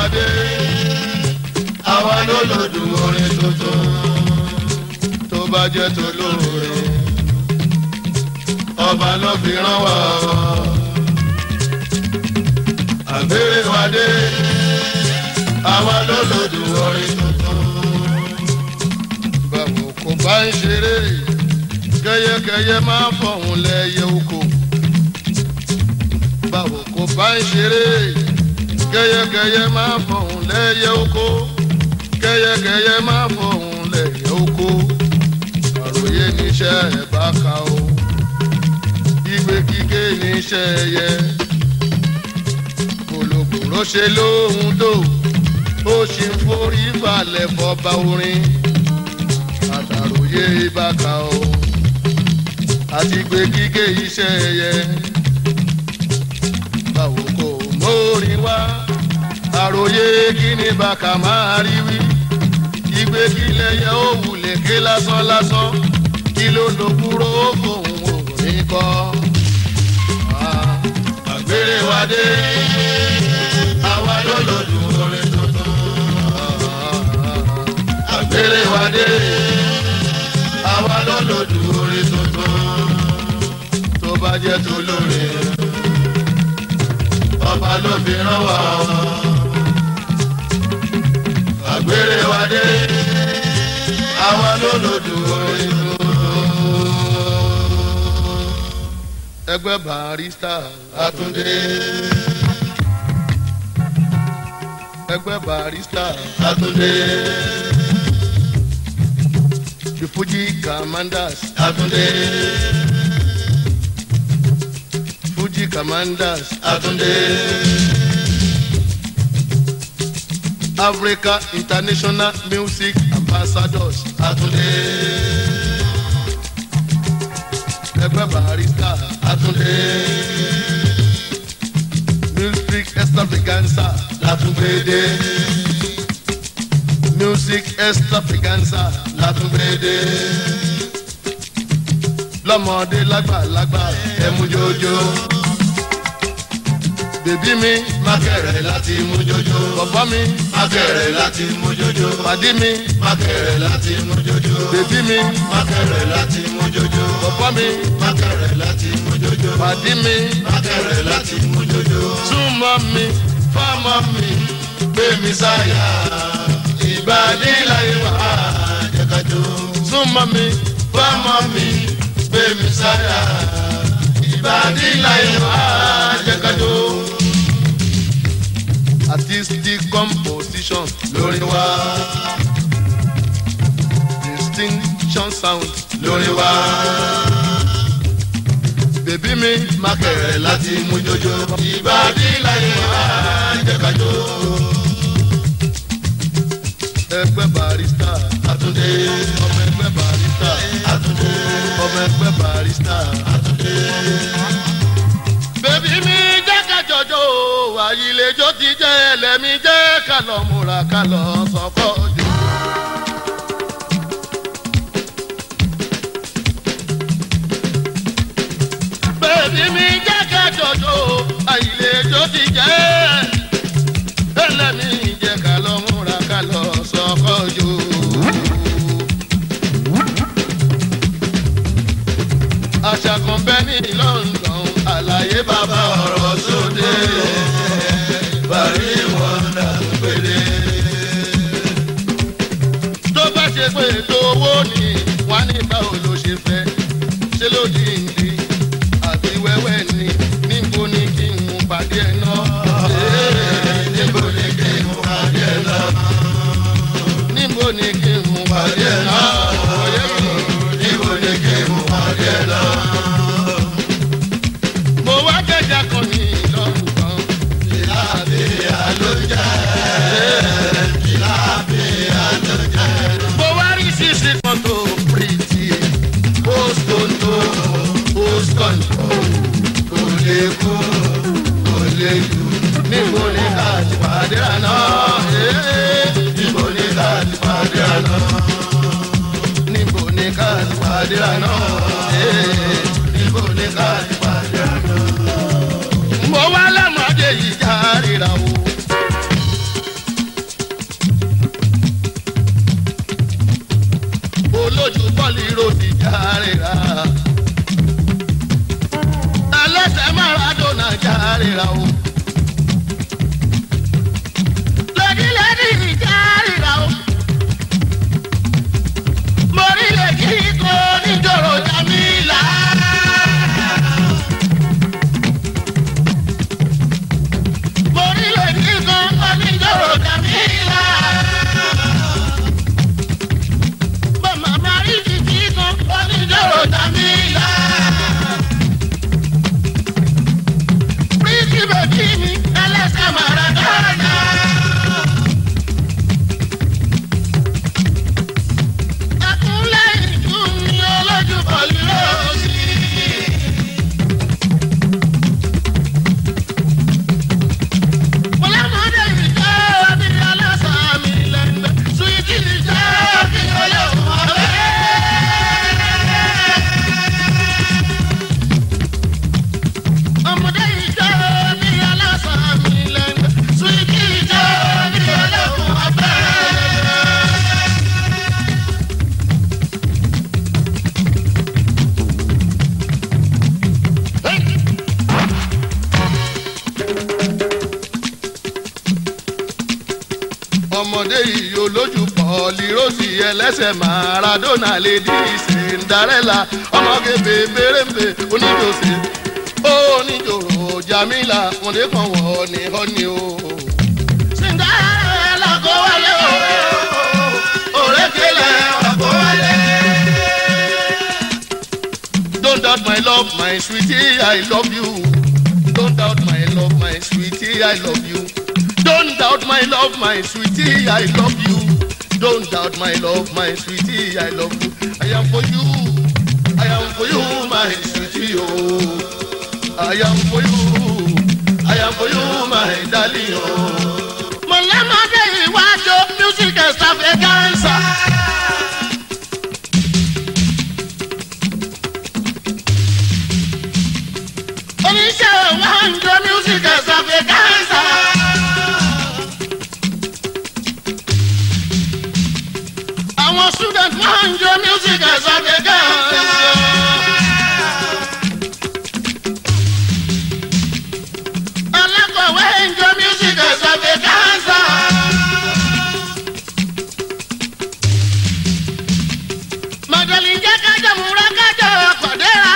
dé àwa ló lòdù orin tuntun tó bá jẹ́ tó lóore ọba ló fi rán wa àgbèrè wa dé àwa ló lòdù orin tuntun. báwo kò bá ń ṣeré kẹyẹkẹyẹ máa fọ̀hún lẹ́yẹ oko báwo kò bá ń ṣeré kẹyẹkẹyẹ máa fọ̀hún lẹ́yẹ oko kẹyẹkẹyẹ máa fọ̀hún lẹ́yẹ oko àròyé níṣẹ́ ẹ̀ bá ka o ìgbé kíké níṣẹ́ ẹyẹ kòlòkòrò ṣe lóhun tó ó ṣe ń forí balẹ̀ fọba orin àtàròyé bá ka o àti gbé kíké iṣẹ́ ẹyẹ báwo kò mórin wá àròyé kíni bàkà máa rí wí ìgbé kílẹ̀ yẹ ó wulẹ̀ ké lásán lásán kí ló ló kúrò fóun òní kọ́ àgbèrè wa dé àwa ló lòdù orin tuntun àgbèrè wa dé àwa ló lòdù orin tuntun tó bá jẹ́ tó lóore ọba ló fi rán wa àgbèrè wa dé àwa ló lòdù orin tuntun. ẹgbẹ́ barista àtúndé ẹgbẹ́ barista àtúndé the fuji commanders àtúndé fuji commanders àtúndé africa international music ambassadors àtúndé ẹgbẹ́ barista àtúndé music extravaganza látúndé music extravaganza látúndé lọ́mọdé lágbàlagbà ẹ̀mú jójó bèbí mi mákẹ̀rẹ̀ láti mú jójó bọ̀bọ́ mi mákẹ̀rẹ̀ láti mú jójó pàdí mi mákẹ̀rẹ̀ láti mú jójó bèbí mi mákẹ̀rẹ̀ láti mú jójó bọ̀bọ́ mi mákẹ̀rẹ̀ láti mú jójó pàdí mi mákẹ̀rẹ̀ láti mú jójó súnmọ́ mi fọ́mọ́ mi gbé mi sáyà ìbàdí láyé wà á jẹ́kájó súnmọ́ mi fọ́mọ́ mi gbé mi sáyà ìbàdí láyé wà á jẹ́kájó artistic composition lórí wa distinction sound lórí wa bèbí mi mákẹ̀rẹ̀ láti mú jójó ìbàdí láyé wá jẹ́kájó. ẹgbẹ́ barista àtúndé ọmọ ẹgbẹ́ barista àtúndé ọmọ ẹgbẹ́ barista àtúndé. bèbí mi jẹ́ kájọjọ́ àyìnlẹ́jọ́ ti jẹ́ ẹlẹ́mi jẹ́ kálọ̀ múra kálọ̀ sọ́kọ́ jù. bèbí mi jẹ́ kájọjọ́ àyìnlẹ́jọ́ ti jẹ́ ẹlẹ́mi jẹ́ kálọ̀ múra kálọ̀ sọ́kọ́ jù. àṣà kan bẹ́ ní london àlàyé bàbá ọ̀rọ̀ sóde bàrí wọn dà péré. tó bá ṣe pé ètò owó ni wọ́n á ní báwo ló ṣe fẹ́ ṣé ló di ìdí àti wẹ́wẹ́ ni níbo ni kí n mú pàdé ẹ̀ náà. níbo ni kí n mú pàdé ẹ̀ náà. níbo ni kí n mú pàdé ẹ̀ náà. níbo ni kí n mú pàdé ẹ̀ náà. mo wá kẹjà kan ní ìlọrun kan. ìlàbẹ̀ àlójà. ìlàbẹ̀ àlójà. mo wá rí sísè kan tó pírìtì. póstóńtó póstóńtó kò lè kú kò lè kú. níbo ni ká ti pàdé àná. níbo ni ká ti pàdé àná. níbo ni ká ti pàdé àná. níbo ni ká ti pàdé àná. mo wá lọ́mọdé yìí já ríra o. ríra o. lẹ́dí lẹ́dí ìjà ríra o. mo rí lẹ́dí kó níjòrò jamila. mo rí lẹ́dí kó níjòrò jamila. Bàmá máa rí títí kan oníjòrò jamila. Pretty baby mi ẹlẹ́sẹ̀ Maradona. Ẹkúnlẹ̀ ìlú mi olójú pọ̀lú lóòsì. Mo lọ́mọdé ìjọ bí ẹlẹ́sẹ̀ mi lẹ́gbẹ̀ẹ́. Sweetie ìjọ bí olóhùn ọ̀rẹ́. ọmọdé ìjọ bí aláṣà mi lẹ́nu suwiti ìjọ bí olóhùn ọbẹ̀. ọmọdé yìí olójú pọ̀lì rosy ẹlẹ́sẹ̀ maradona lady cinderella ọmọge bèbèrèmbè oníjòsè oníjòrò jamila ọmọdé kan wọ̀ ní ọ́ni o. cinderella kó wálé o òrékelẹ̀ kó wálé. don't doubt my love my sweetie i love you don't doubt my love my sweetie i love you. Don't doubt my love, my sweetie, I love you. Don't doubt my love, my sweetie, I love you. I am for you, I am for you, my sweetie, oh. I am for you, I am for you, my darling, oh. Mọ̀lẹ́mọ̀dé ìwájú music extravaganza. Oníṣẹ́ ìwájú music extravaganza. àwọn student máa ń jó music ẹ̀sọ́ kékeré. alákọ̀wé ń jó music ẹ̀sọ́ kékeré. màdàlí jẹ́ kájọ múra kájọ kọ̀dẹ́ra.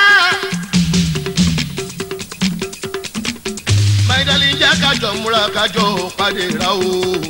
màdàlí jẹ́ kájọ múra kájọ kọ̀dẹ́ra o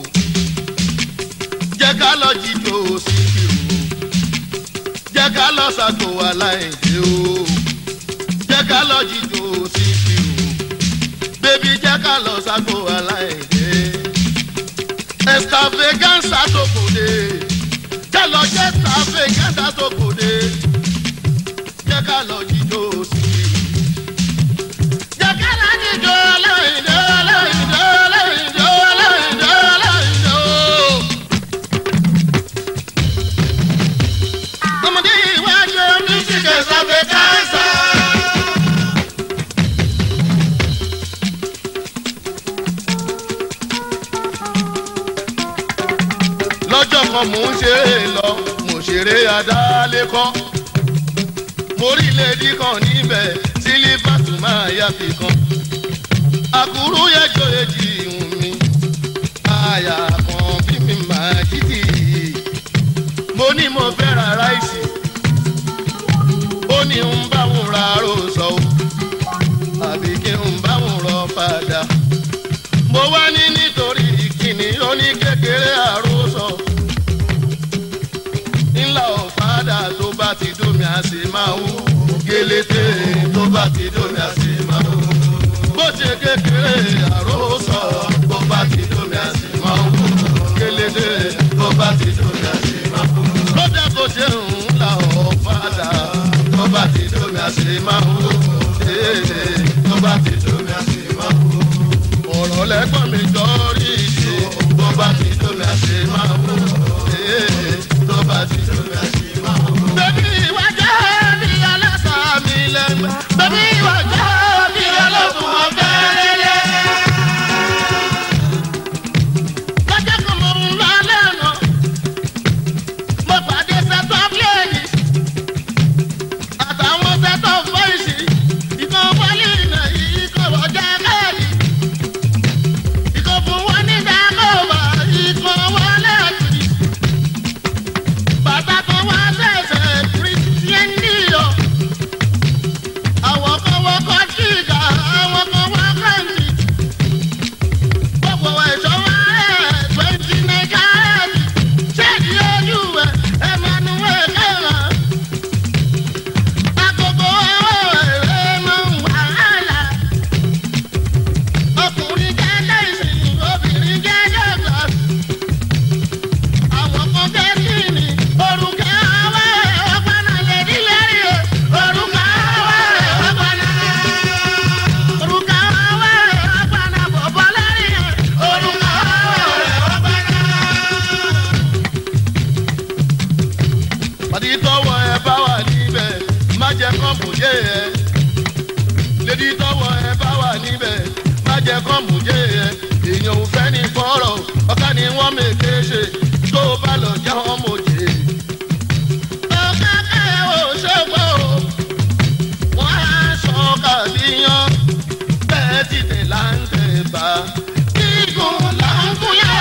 jẹ́ ká lọ jíjó síkìrù jẹ́ ká lọ ṣàgbò aláìdè o jẹ́ ká lọ jíjó síkìrù bébí jẹ́ ká lọ ṣàgbò aláìdè extravaganza tó kò dé jẹ́ lọ jẹ́ extravaganza tó kò dé jẹ́ ká lọ jíjó síkìrù jẹ́ ká lọ jíjó aláìdè aláìdè aláìdè aláìdè aláìdè o. ọmọdé ìwájú music extravaganza. lọ́jọ́ kan mò ń ṣeré lọ mo ṣeré adálékọ́ mo rí lèdí kan níbẹ̀ sílífàtù máa yá fi kan àkúrú yẹjọ èjì ìhùn mi àyà kan bí mi máa títì mo ní mo fẹ́ ra ráìsì ó ní ń bá wọn ra ròsọ o àbí kí ń bá wọn rọ padà mo wá ní nítorí kíni ó ní kékeré àròsọ ńlá ọ̀fadà tó bá ti dómi àṣì máa wú gélété tó bá ti dómi àṣì máa wú bó ṣe kékeré àròsọ tó bá ti dómi àṣì máa wú gélété tó bá ti dómi àṣì máa wú lọ́jà kò ṣe ń la ọ̀fadà tó bá ti dómi àṣì máa wú tó bá ti dómi àṣì máa wú ọ̀rọ̀ lẹ́gbọ́n mi jọ rí ìṣe tó bá ti dómi àṣì máa wú tó bá ti dómi àṣì máa wú. bẹ́ẹ̀ni ìwà jẹ́ bí aláṣà mi lẹ́gbẹ́ bẹ́ẹ̀ni ìwà jẹ́ bí ọlọ́kùn ọ̀fẹ́ lẹ́lẹ́. lọ́jọ́ kan mo ń lọ lẹ́nu mo pàdé sẹ́tọ̀ pléènì àtàwọn sẹ́tọ̀ fọ́ìsì ìkan wọlé ìnà yìí kò wọ́n jẹ́ káàdì. ibi tọ́wọ́ ẹ bá wà níbẹ̀ má jẹ́ kọ́ mú jẹ́ ẹ èèyàn ò fẹ́ ní fọ́rọ̀ ọ̀ká ni wọ́n mèké ṣe tó o bá lọ já wọn mọ̀ jẹ́. ọ̀ká kẹ́ ò ṣògbọ́ o wọ́n á sọ kàdíyàn bẹ́ẹ̀ ti tẹ̀ là ń tẹ̀ bá. kíkún là ń kúnyà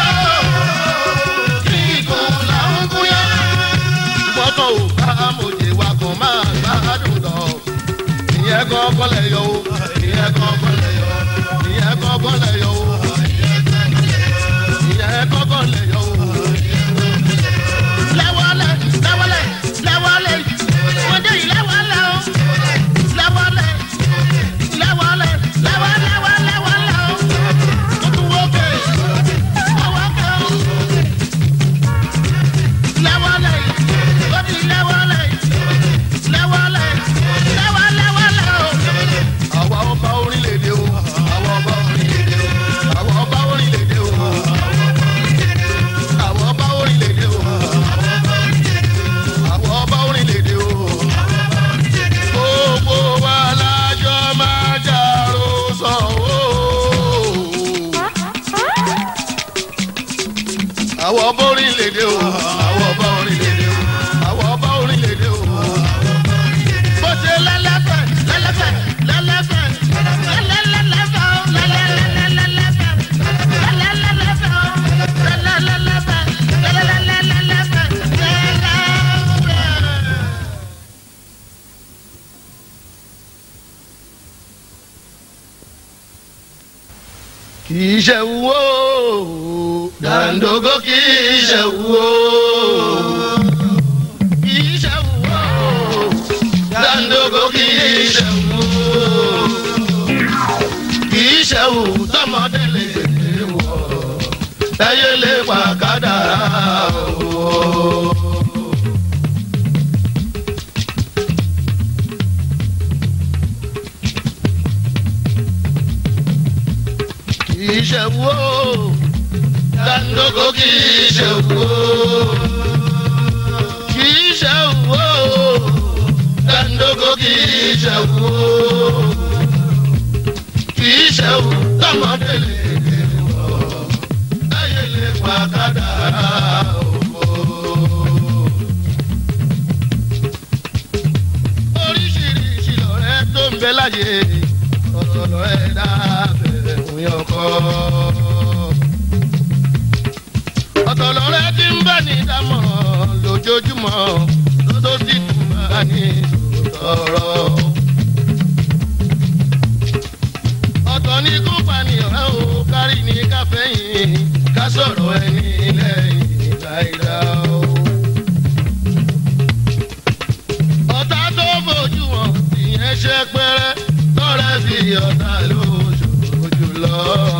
kíkún là ń kúnyà. gbọ́dọ̀ ò bá mòjè wa kàn máa gbádùn lọ. ìyẹn kọ́kọ́ lẹ̀ yọ o ìyẹn kọ́kọ́ lẹ̀ yọ o ìyẹn kọ́kọ́ lẹ̀ yọ o ìyẹn kọ́kọ́ lẹ̀ yọ o. lẹ́wọ́lẹ̀ lẹ́wọ́lẹ̀ lẹ́wọ́lẹ̀ wọ́n dé yìí lẹ́wọ́lẹ̀ o lẹ́wọ́lẹ̀ lẹ́wọ́lẹ̀ lẹ́wọ́lẹ̀ lẹ́wọ́lẹ̀ o ó tún wọ́ kẹ́ ọwọ́ kẹ́ o lẹ́wọ́lẹ̀ ó di lẹ́wọ́lẹ̀ lẹ́wọ́lẹ̀ lẹ́wọ́lẹ̀ o. àwa ọba orílẹ̀-èdè o àwa ọba orílẹ̀-èdè o àwa ọba orílẹ̀-èdè o àwa ọba orílẹ̀-èdè o àwa ọba orílẹ̀-èdè o gbogbo wa lájọ máa jàrò sọ o. àwa ọba orílẹ̀-èdè o àwa ọba orílẹ̀-èdè o àwa ọba orílẹ̀-èdè o. bó ṣe lẹ́lẹ́fẹ̀ lẹ́lẹ́fẹ̀ lẹ́lẹ́fẹ̀ lẹ́lẹ́lẹ́lẹ́fẹ̀ o lẹ́lẹ́lẹ́lẹ́lẹ́fẹ̀ lẹ́lẹ́lẹ́lẹ́fẹ̀ o lẹ́lẹ́lẹ́lẹ́fẹ̀ lẹ́lẹ́lẹ́lẹ́fẹ̀ lẹ́lẹ́fẹ̀. kì í ṣe wo dandogo kì í ṣe wo kì í ṣe wo dandogo kì í ṣe wo kì í ṣe wo tọmọdé lè wọ ẹyẹ lè pa kádàrá o. kì í ṣe wo dandogo kì í ṣe wo kì í ṣe wo dandogo kì í ṣe wo kì í ṣe wo tọmọdé lè lè wọ láyé lè pa kádàrá òfò. oríṣiríṣi lọ̀rẹ́ tó ń bẹ láyé ọ̀tọ̀ lọ̀rẹ́ dábẹ̀ fún yọkọ́. ọ̀tọ̀ lọ̀rẹ́ tí ń bá ní dámọ̀ràn lójoojúmọ́ tó sì tún bá ní sọ̀rọ̀. ọ̀tọ̀ ní kó pànìyàn ó kárí ní káfẹ́yìn ká sọ̀rọ̀ ẹni lẹ́yìn láìda o. ọ̀tá tó fojú wọn ìyẹn ṣe pẹ́rẹ́ lọ́rẹ́ fi ọ̀tá lóṣooṣù lọ.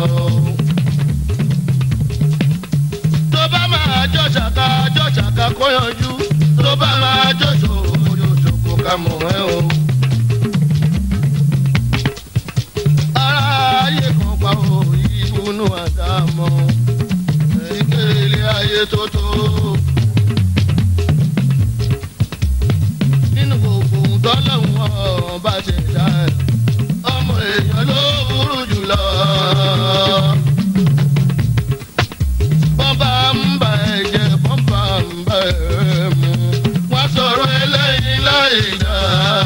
tó bá máa jọ ṣàkà jọ ṣàkà kó yanjú tó bá máa jọ ṣòṣòṣò kó ká mọ̀ ẹ́ o. aráyé kan pa òyì ìbùnú àdámọ́ ìkéle ayé tó tó. nínú gbogbo ohun tọ́lọ́hún ọba ṣe dá ẹ̀ ọmọ èèyàn ló burú jùlọ. bọ́mbà ń bà ẹ̀ jẹ́ bọ́mbà ń bà ẹ̀ mú wọ́n sọ̀rọ̀ eléyìí láì dá.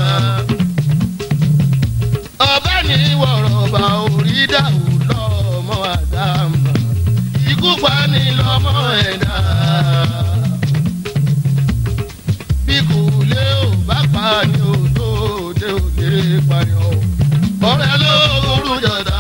ọba ní wọ̀rọ̀ bá orí dàrú lọ́mọ àdámà ikú pa ní lọ́mọ ẹ̀dá bí kò lé ò bá pa ni ò tó dé ò lè pààyàn o. ọ̀rẹ́ ló burú jọ̀dá